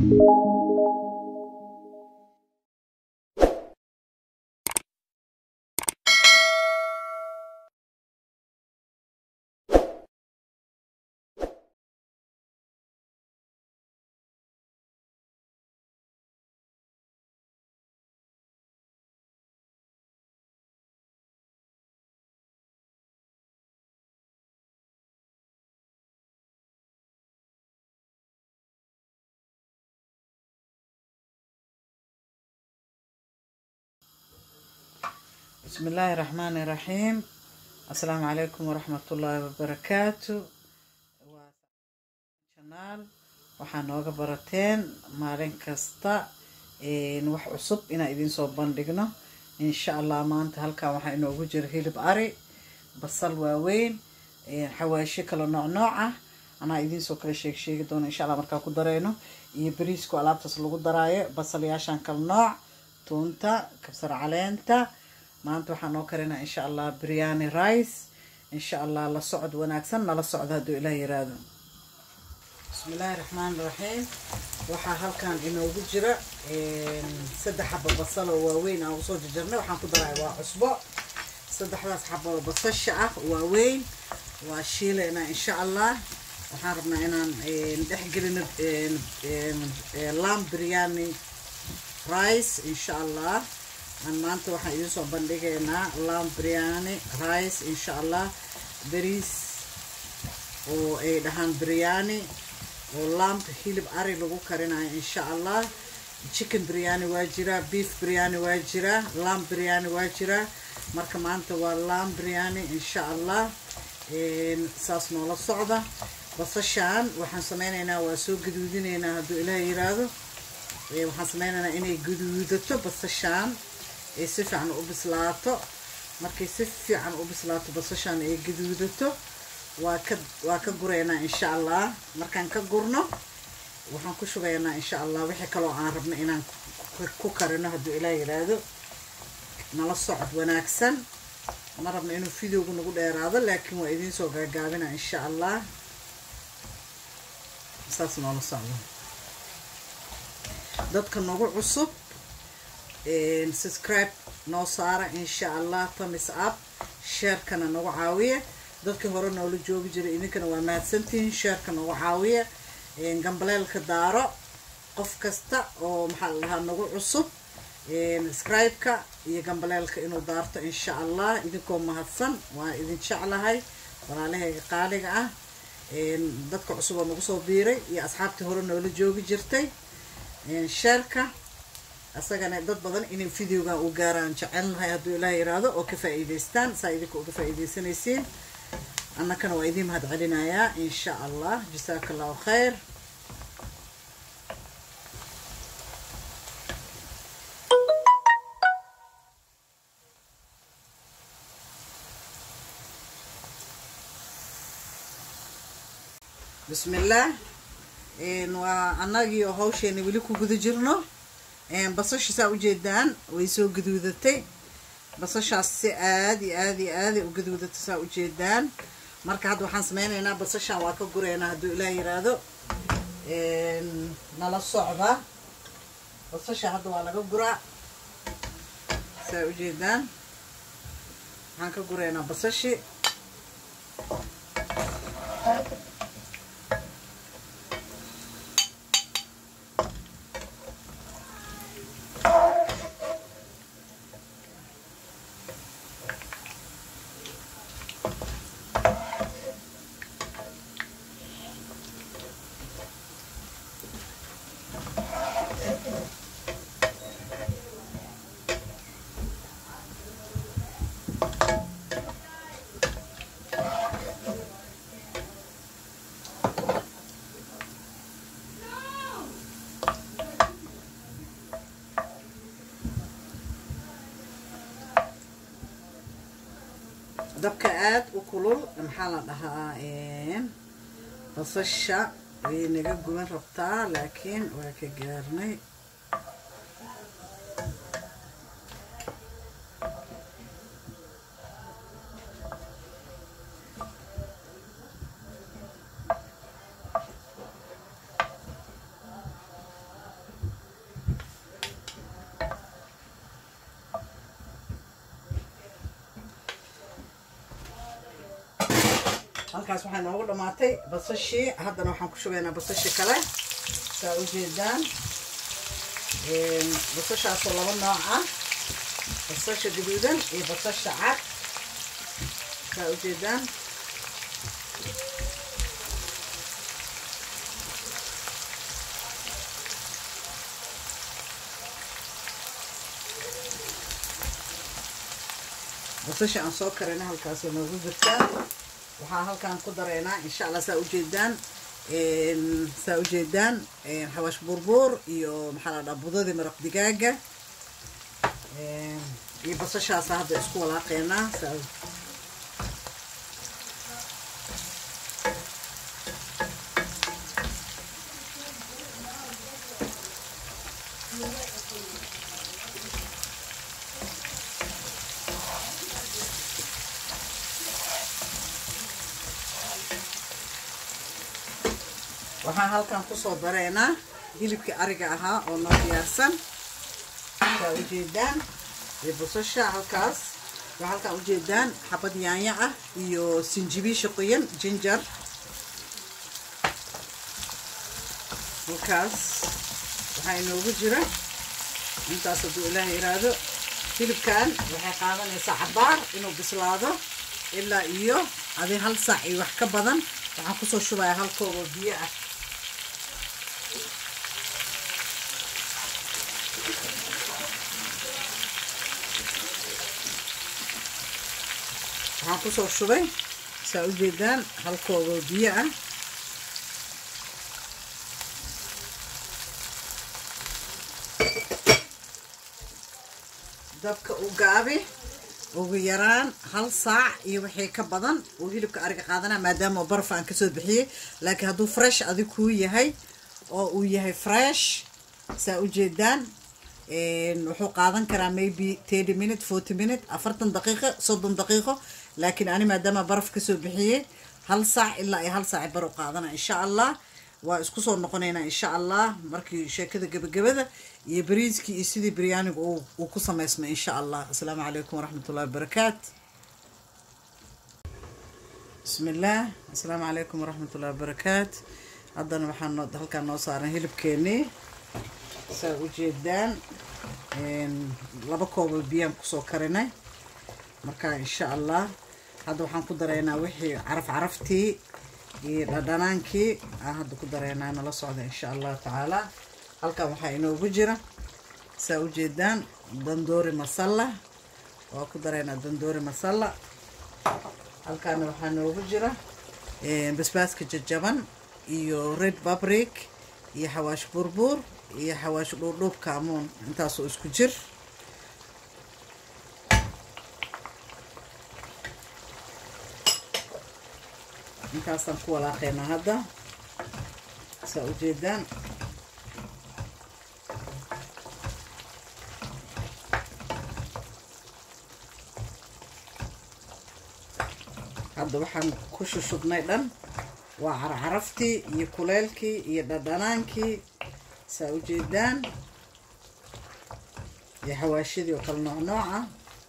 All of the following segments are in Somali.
بسم الله الرحمن الرحيم السلام عليكم ورحمة الله وبركاته channel waxaa nooga barateen maalin kasta wax cusub inaan idiin soo bandhigno insha allah maanta halkan waxaa inoogu jira hilib ari basal waaweyn xawaasho kala nooc nooc ah anaa idiinsoo kala sheeg sheegi doono insha allah markaa ku dareyno iyo bariisku alaabtaas lagu daraayo basalyaashan kala nooc tuunta kabsar caleenta maanta waxaa noo karinaa insha allah biryani rice insha allah la socod wanaagsan nala socdo hadduu ilaah yiraahdo bismi illaahi raxmaan raxiim waxaa halkan inoogu jira saddex xabo basal oo waaweyn aan usoo jarjarnay waxaan ku daray waa cusbo saddexdaas xabo oo basasha ah waaweyn waa shiilaynaa insha allah waxaan rabnaa inaan dhexgelino lam biryani rice insha allah aan maanta waxaan idiin soo bandhigaynaa lam biryani rice insha allah bariis oo ay dhahaan biryani oo lamp hilib ari lagu karinayo insha allah chicken biryani waa jiraa beef biryani waa jiraa lamb biryani waa jiraa marka maanta waa lamb biryani insha allah saas noola socda basashaan waxaan sameynaynaa waa soo gaduudinaynaa hadduu ilaah yiraahdo waxaan sameynaynaa inay gaduudato basashaan ay si fiican u bislaato markay si fiican u bislaato basashaan ay gaduudato waa ka waa ka gureynaa insha allah markaan ka gurno waxaan ku shubaynaa insha allah wixii kaloo aan rabno inaan ku karino hadduu ilaah yiraahdo nala socod wanaagsan ma rabno inuu videogu nagu dheeraado laakiin waa idiin soo gaagaabina insha allah saas noola socdo dadka nagu cusub subscribe noo saara insha allah tamis up sheerkana nagu caawiya dadkii hore noola joogi jiray idinkana waa mahadsantihiin sheerka nagu caawiya gambaleelka daaro qof kasta oo maxaa la dhahaa nagu cusub scribe-ka iyo gambaleelka inuu daarto insha allah idinkoo mahadsan waa idin jeclahay walaalahayga qaaliga ah dadka cusub oo nagu soo biiray iyo asxaabtii hore noola joogi jirtay sheerka asagana dad badan inay videogan u gaaraan jecelnahay hadduu ilaah yiraahdo oo ka faa'iidaystaan saa idinka uga faa'iidaysanaysiin annakana waa idiin mahad celinayaa insha allah jasaaka allahu khayr bismi illaah waa annagii oo hawsheena weli ku guda jirno basasha saa ujeedaan way soo gaduudatay basashaas si aada iyo aada iyo aaday u gaduudatay saa ujeedaan marka hadda waxaan sameynaynaa basashaan waa ka gureynaa hadduu ilaah yiraahdo nala socda basasha hadda waa laga guraa saa ujeedaan waxaan ka gureynaa basashi dabka aada u kulul maxaa la dhahaa basasha way naga guban rabtaa laakiin waa ka gaarnay halkaas waxaa noogu dhammaatay basashii haddana waxaan ku shubaynaa basashii kale saa u jeedaan basashaasoo laba nooc ah basasha gaduudan iyo basasha cad saa u jeedaan basasha aan soo karayna halkaasay noogu jirtaa waxaa halkaan ku dareynaa insha allah saa ujeedaan saa ujeedaan xawaash burbuur iyo maxaa la dhaha budadii maraq digaaga iyo basashaasa hadda isku walaaqeynaa saa waxaan halkan kusoo dareynaa hilibkii ariga ahaa oo noo diyaarsan saa ujeedaan iyo basasha halkaas waxaa halkaan ujeedaan xabad yaanya ah iyo sinjibiisha qoyan jinjar halkaas waxaa inoogu jira intaas hadduu ilaaha yiraahdo hilibkan waxay qaadanaysaa cabaar inuu bislaado ilaa iyo adi hal saac iyo wax ka badan waxaan kusoo shubayaa hal koob oo biyo ah waxaan kusoo shubay saa u jeedaan hal koob oo biyo ah dabka u gaabi ugu yaraan hal saac iyo wixii ka badan uu hilibka ariga qaadanaa maadaama baraf aan kasoo bixiyey laakiin hadduu fresh adig kuu yahay oo uu yahay fresh saa u jeedaan wuxuu qaadan karaa maybe thirty minute forty minute afartan daqiiqo soddon daqiiqo laakiin ani maadaama baraf kasoo bixiyey hal saac ilaa iyo hal saaci bar u qaadana insha allah waa isku soo noqonaynaa insha allah markii sheekada gebagabada iyo bariiskii iyo sidii biryaaniga uu ku samaysmay insha allah asalaamu calaykum waraxmat ullahi wabarakaat bismi illaah asalaamu calaykum waraxmat ullahi wabarakaat haddana waxaan noo halkaan noo saaran hilibkeenii saa u jeedaan laba kooboo biyaan kusoo karinay marka insha allah hadda waxaan ku dareynaa wixii caraf caraftii iyo dhadhanaankii aan hadda ku dareynaa nala socda insha allahu tacaala halkan waxaa inoogu jira saa u jeedaan dandoori masalla waa ku dareynaa dandoori masalla halkaana waxaa noogu jira basbaaska jajaban iyo red babrik iyo xawaash burbuur iyo xawaash dhuudhuub kaamuun intaasoo isku jir intaasaan ku walaaqaynaa hadda saa u jeedaan hadda waxaan ku shushubnay dhan waa carcaraftii iyo kuleelkii iyo dhadhanaankii saa u jeedaan iyo xawaashidii oo kale nooc nooca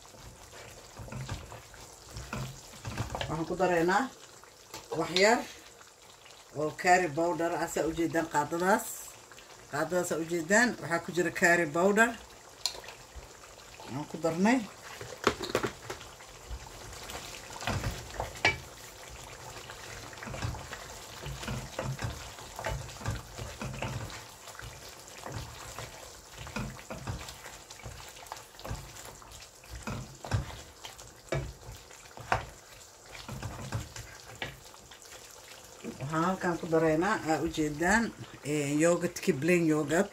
waxaan ku dareynaa waxyar oo carry bowder ah saa ujeedaan qaadadaas qaadadaas saa ujeedaan waxaa ku jira carry bowder aan ku darnay waxaan halkan ku dareynaa aa ujeedaan yogadki blain yogad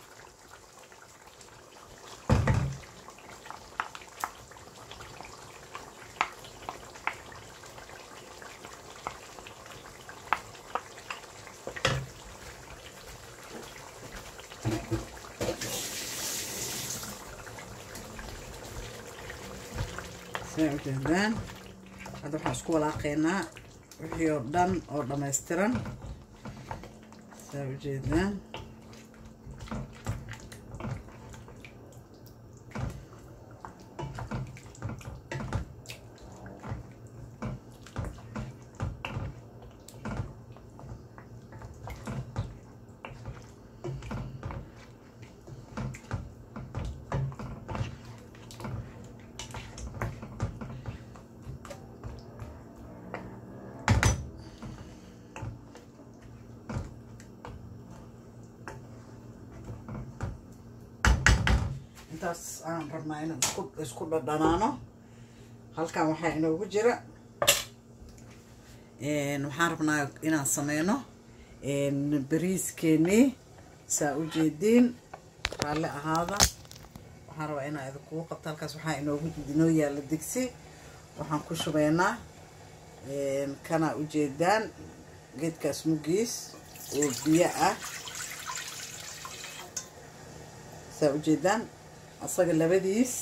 saa ujeedaan hadda waxaan isku walaaqeynaa wixii oo dhan oo dhammaystiran saa ujeedaan intaas aan rabnaa inaan isku isku dhadhanaano halkan waxaa inoogu jira waxaan rabnaa inaan sameyno bariiskeenii saa u jeediin raalli ahaada waxaan rabaa inaan idinkugu qabto halkaas waxaa inoogu inoo yaalla digsi waxaan ku shubeynaa kanaa ujeedaan geedkaas mugiis oo biyo ah saa ujeedaan asaga labadiis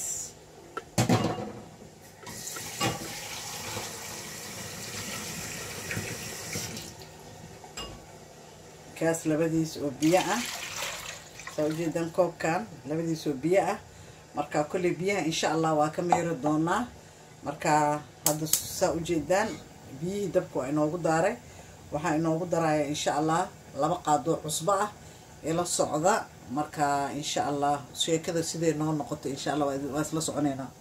kaas labadiis oo biyo ah saa ujeedaan koobkan labadiis oo biyo ah marka kolley biyaha insha allah waa ka meeri doonaa marka hadda saa ujeedaan biyihii dabka waa inoogu daaray waxaa inoogu daraya insha allah laba qaadoo cusbo ah ila socda marka insha allah sheekada siday noo noqoto insha allah waa isla soconeynaa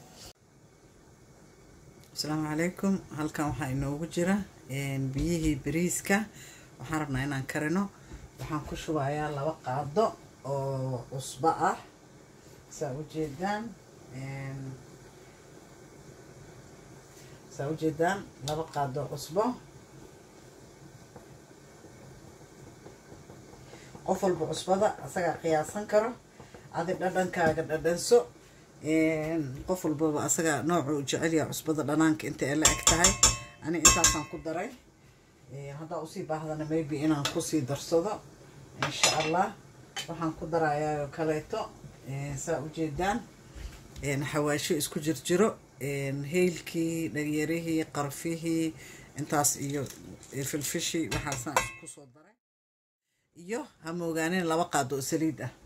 asalaamu calaykum halkan waxaa inoogu jira biyihii bariiska waxaan rabnaa inaan karino waxaan ku shubayaa laba qaado oo cusbo ah saa ujeedaan saa ujeedaan laba qaado cusbo qof walba cusbada asagaa qiyaasan karo adi dhadhankaaga dhadhanso qof walbaba asagaa nooca u jecelyaha cusbada dhanaanka inta ay la eg tahay ani intaasaan ku daray haddaa usii baahdana maybe inaan kusii darsado insha allah waxaan ku darayaa kaleeto saa ujeedaan xawaasho isku jirjiro heylkii dhagyarihii qarfihii intaas iyo filfishii waxaasaan kusoo daray iyo ha moogaanin laba qaado oo saliid ah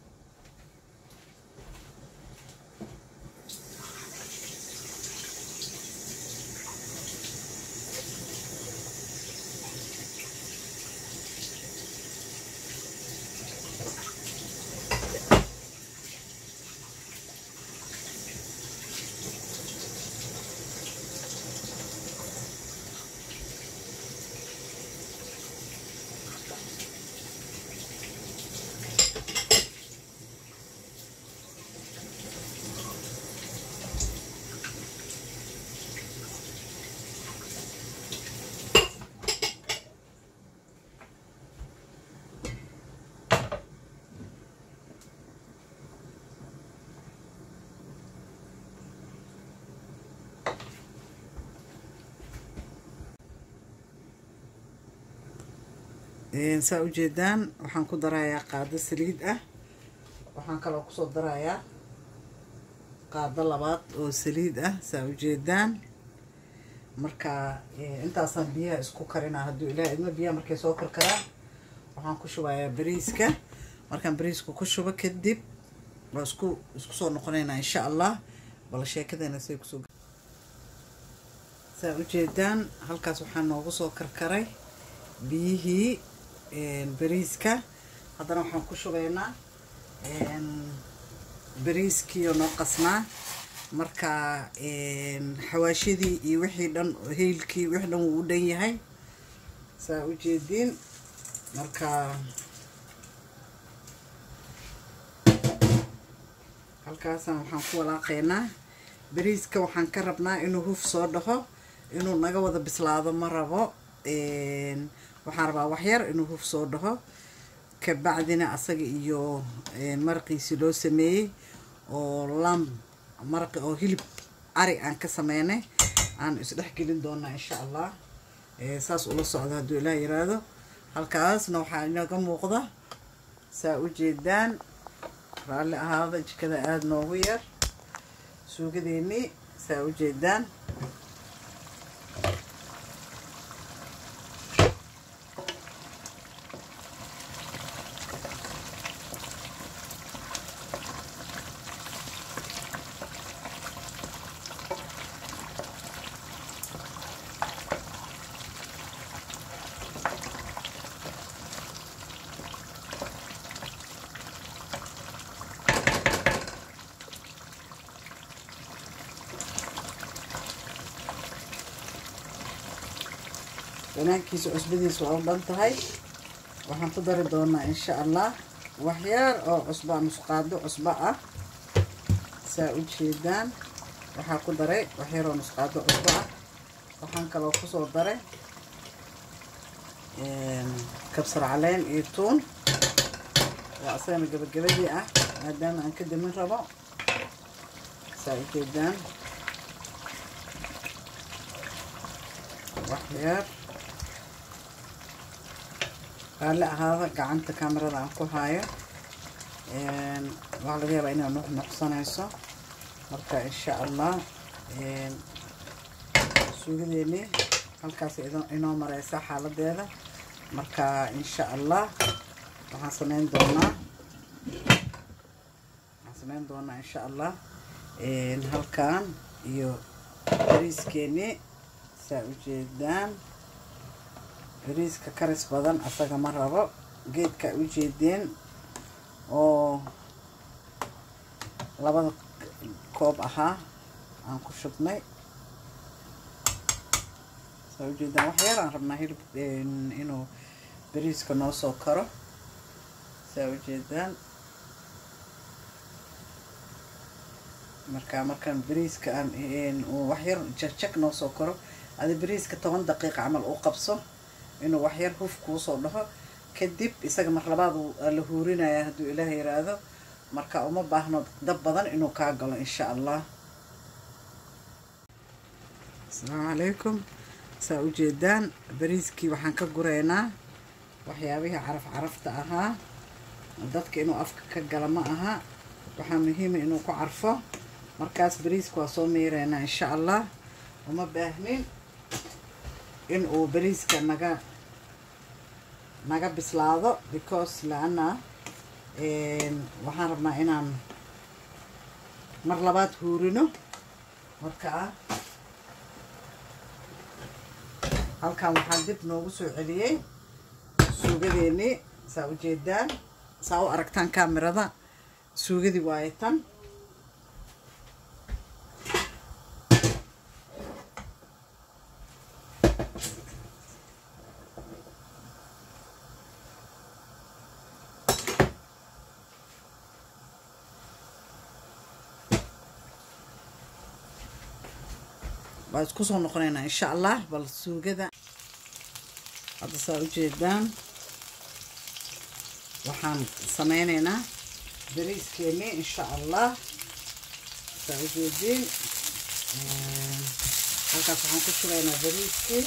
saa ujeedaan waxaan ku darayaa qaado saliid ah waxaan kaloo kusoo darayaa qaado labaad oo saliid ah saa ujeedaan marka intaasaan biyaha isku karinaa hadduu ilaah idmo biyaha markay soo karkaraan waxaan ku shubayaa bariiska markaan bariiska ku shubo kadib waa isku isku soo noqonaynaa insha allah bal sheekadeena say kusoo saa ujeedaan halkaas waxaa noogu soo karkaray biyihii bariiska haddana waxaan ku shubaynaa bariiskiioo noo qasnaa marka xawaashadii iyo wixii dhan heylkii wixii dhan wuu u dhan yahay saa u jeediin marka halkaasaan waxaan ku walaaqaynaa bariiska waxaan ka rabnaa inuu huf soo dhaho inuu naga wada bislaado ma rabo waxaan rabaa waxyar inuu huf soo dhaho kabacdina asaga iyo maraqiisii loo sameeyey oo lam maraqi oo hilib ari aan ka sameynay aan isdhex gelin doonaa insha allah saas ula socda hadduu ilaah yiraahdo halkaasna waxaa inaga muuqda saa u jeedaan raalli ahaada jikada aada noogu yar suugadeennii saa u jeedaan banaankiisa cusbadiisa waa u dhan tahay waxaan ku dari doonaa insha allah waxyaar oo cusba nusqaado cusbo ah saa u jeedaan waxaa ku daray waxyaroo nusqaado cusbo ah waxaan kaloo kusoo daray kabsar caleen iyo tuun oo asagana gabagabadii ah maadaama aan ka damin rabo saa u jeedaan waxyar raalli ahaada gacanta kamerada aan ku haayo waxaa laga yaabaa inaa nuxnuxsanayso marka insha allah suugadeeni halkaas inoo mareysa xaaladeeda marka insha allah waxaan sameyn doonaa waxaan sameyn doonaa insha allah halkan iyo bariiskeeni saa ujeedaan bariiska karis badan asaga ma rabo geedka ujeedeen oo labada koob ahaa aan ku shubnay saa ujeedaan wax yar aan rabnaa hilib inuu bariiska noo soo karo saa ujeedaan marka markaan bariiska aan wax yar jagjag noo soo karo adi bariiska toban daqiiqa camal u qabso inuu waxyar huf kuusoo dhaho kadib isaga mar labaad la huurinaya hadduu ilaah yiraahdo marka uma baahno dab badan inuu kaa galo insha allah asalaamu calaykum saa ujeedaan bariiskii waxaan ka gureynaa waxyaabihii caraf carafta ahaa dadka inuu afka ka gala ma aha waxaa muhiima inuu ku carfo markaas bariiska waa soo miireynaa insha allah uma baahnin in uu bariiska naga naga bislaado because laana waxaan rabnaa inaan mar labaad huurino markaa halkan waxaan dib noogu soo celiyey suugadeennii saa ujeedaan saa u aragtaan kamerada suugadii waaye tan waa isku soo noqonaynaa insha allah bal suugada hadda saa ujeedaan waxaan sameyneynaa bariiskeeni insha allah saa ujeediin halkaas waxaan ku shubaynaa bariiskii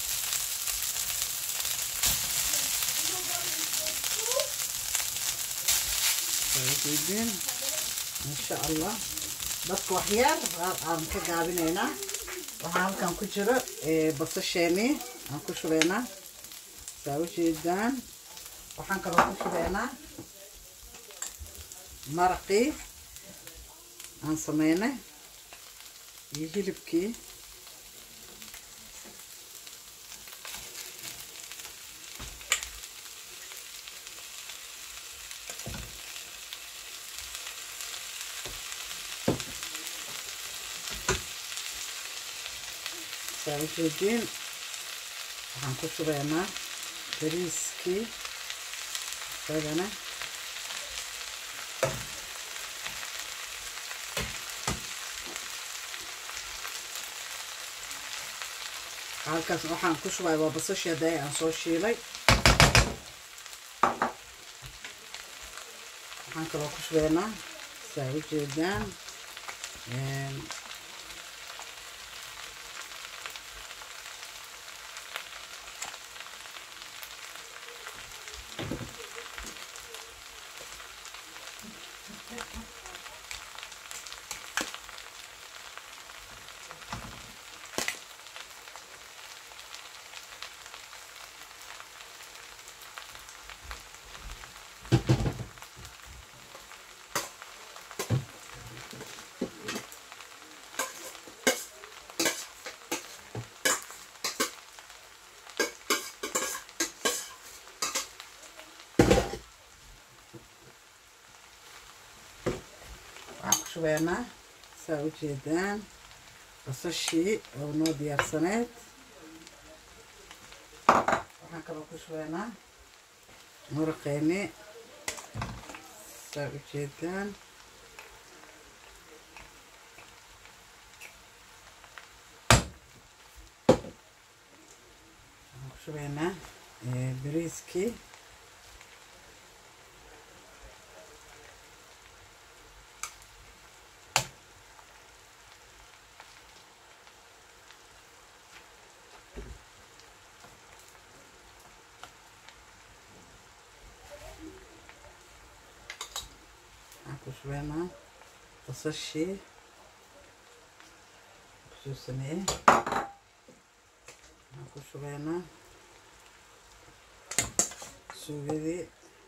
saa ujeediin insha allah dadka waxyaar aan ka gaabinaynaa waxaa halkan ku jiro basasheeni aan ku shubeynaa saa ujeedaan waxaan kaloo ku shubeynaa maraqii aan sameynay iyo hilibkii saa ujeediin waxaan ku shubeynaa bariiskii isagana halkaas waxaan ku shubay waa basashii hadda aan soo shiilay waxaan kaloo ku shubeynaa saa ujeedaan waxaan ku shubeynaa saa ujeedaan basashii oo noo diyaarsaneed waxaan kaloo ku shubeynaa muraqeeni saa ujeedaan shubaynaa bariiskii waxaan ku shubaynaa basashii kusoo sameeyey waxaan ku shubaynaa suugadii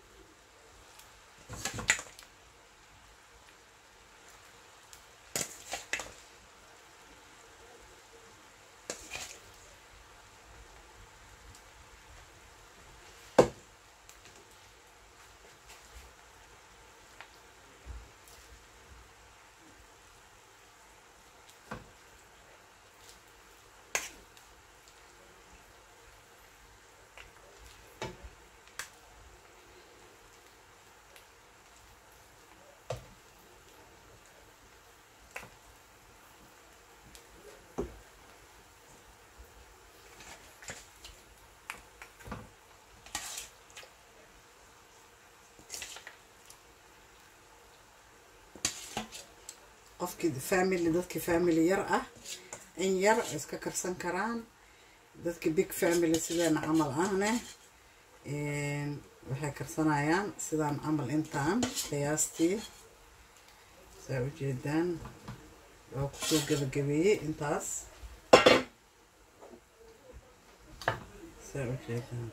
qofkii family dadkii family yar ah in yar iska karsan karaan dadkii big family sideena camal ahne waxay karsanayaan sidaan camal intaan qiyaastii saa ujeedaan waa kusoo gabagabeeyey intaas saa ujeedaan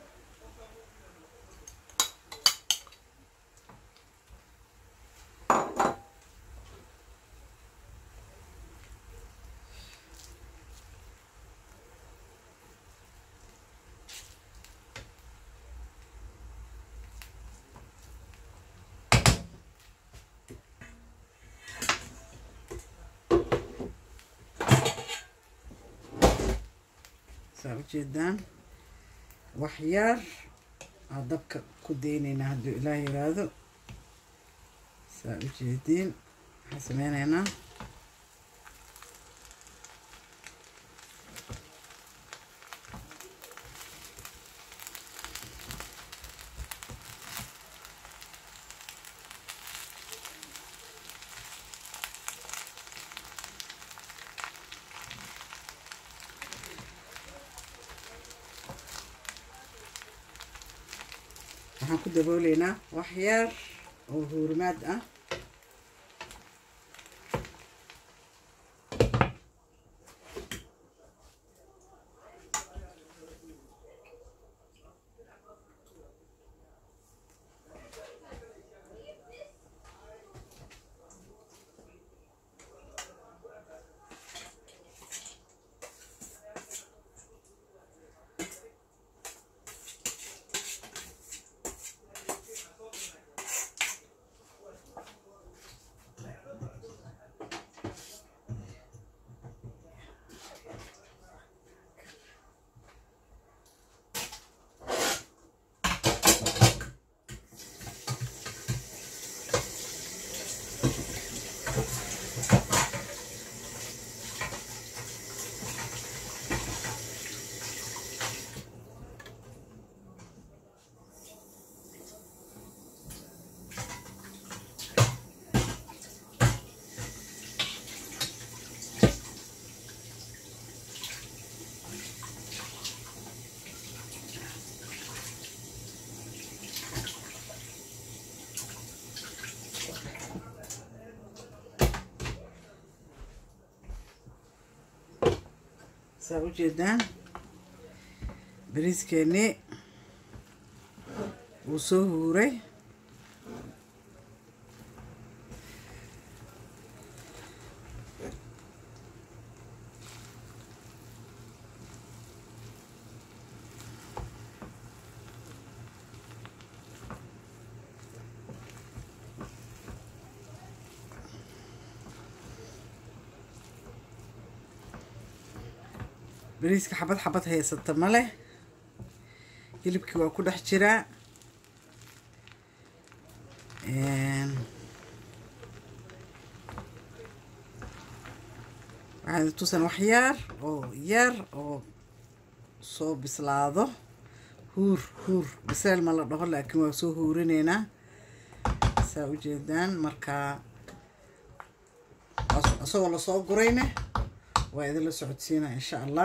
saa ujeedaan waxyaar aa dabka ku deyneynaa hadduu ilaah yiraahdo saa ujeediin waxaan sameyneynaa waxaan ku dabooleynaa waxyaar oo huurimaad ah saa ujeedaan bariiskeenii wuu soo huuray bariiska xabad xabad haysata ma leh hilibkii waa ku dhex jiraa waxaan tusan wax yaar oo yar oo soo bislaado huur huur biseel ma la dhaho laakiin waa soo huurineynaa saa ujeedaan markaa isagoo lasoo gurayne waa idinla socodsiinaa insha allah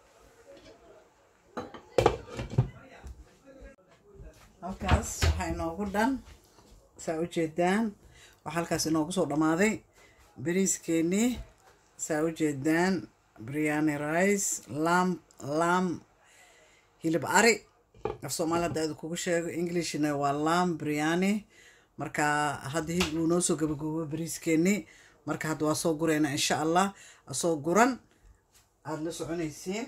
halkaas waxaa inoogu dhan saa ujeedaan waxaa halkaas inoogu soo dhammaaday beriiskeenii saa ujeedaan briani rice lam lam hilib ari af soomaali hadda aad kugu sheego englishna waa lam briani marka hadda hilib uu noo soo gabagoobo beriiskeenii marka hadda waa soo guraynaa insha allah asoo guran aada la soconaysiin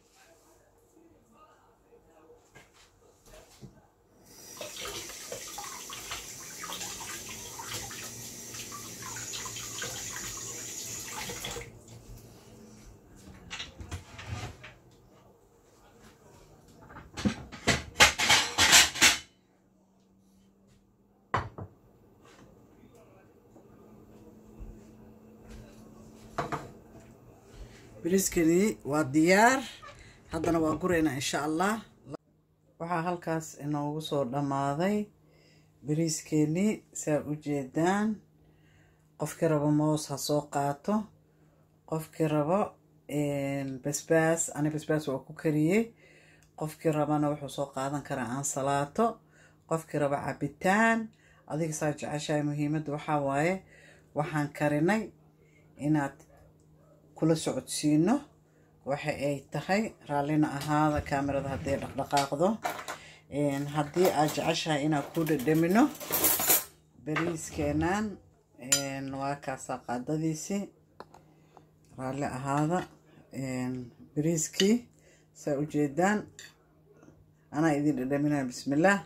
beriiskani waa diyaar haddana waa guraynaa insha allah waxaa halkaas inoogu soo dhammaaday beriiskeenii saa ujeedaan qofkii rabo moos ha soo qaato qofkii rabo basbaas ani basbaas waa ku kariyey qofkii rabana wuxuu soo qaadan karaa aansalaato qofkii rabo cabitaan adiga saa jeceshahay muhiimadda waxaa waaye waxaan karinay inaad kula socodsiino waxa ay tahay raallina ahaada kaamirada hadday dhaqdhaqaaqdo haddii aad jeceshahay inaan ku dhadhamino beriiskeenan waa kaasaa qaadadiisii raalli ahaada beriiskii saa ujeedaan anaa idin dhadhaminaya bismillaah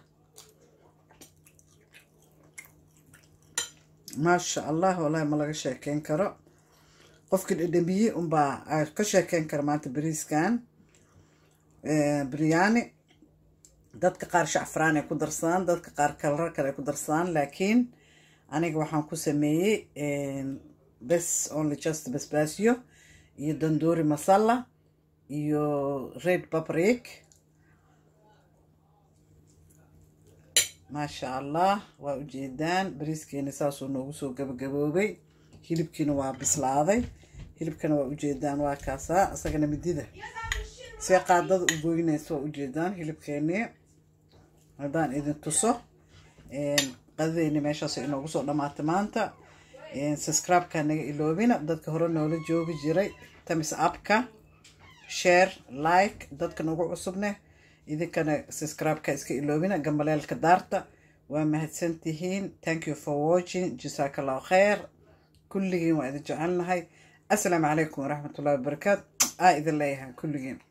maasha allah wallahi ma laga sheekeyn karo qofkii dhadhamiyey unbaa ka sheekeyn kara maanta beriiskan biryani dadka qaar shacfraan ay ku darsadaan dadka qaar kalar kale ay ku darsadaan laakiin aniga waxaan ku sameeyey bes only just basbaasyo iyo dandoori masala iyo red babrik maasha allah waa ujeedaan beriiskeeni saasuu noogu soo gabagaboobay hilibkiina waa bislaaday hilibkana waa ujeedaan waa kaasaa isagana midida see qaadada u goynaysa waa ujeedaan hilibkeenii haddaan idin tuso qadadeyni meeshaas inoogu soo dhamaatay maanta subscribe-ka naga iloobina dadka hore noola joogi jiray tamis appka share like dadka nagu cusubne idinkana subscribe-ka iska iloobina gambaleelka daarta waa mahadsantihiin thank you for watching jasaaka allahu kheer kulligiin waa idin jecelnahay assalaamu calaykum waraxmatullahi wabarakaatu aa idin leeyahay kulligiin